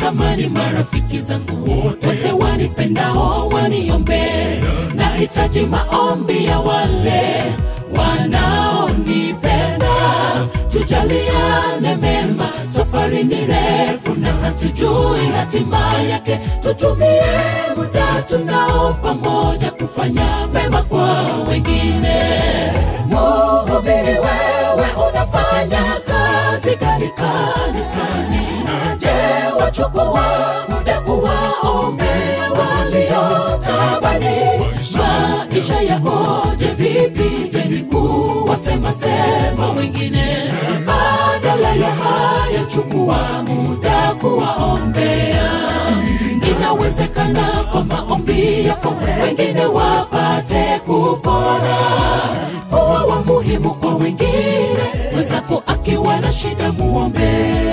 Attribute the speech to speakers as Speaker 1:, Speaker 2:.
Speaker 1: natamani marafiki zangu wote wanipendao waniombee nahitaji maombi ya wale wanaonipenda tujaliane mema safari ni refu na hatujui hatima yake tutumie muda tunao pamoja kufanya mema kwa wengine muhubiri wewe unafanya kazi gani kanisani je wachukua muda kuwaombea waliotabani maisha yakoje vipi je ni kuwasema sema wengine badala ya hayo chukua muda kuwaombea inawezekana kwa maombi yako wengine wapate kupona kuwa wa muhimu kwa wengine mwenzako akiwa na shida muombee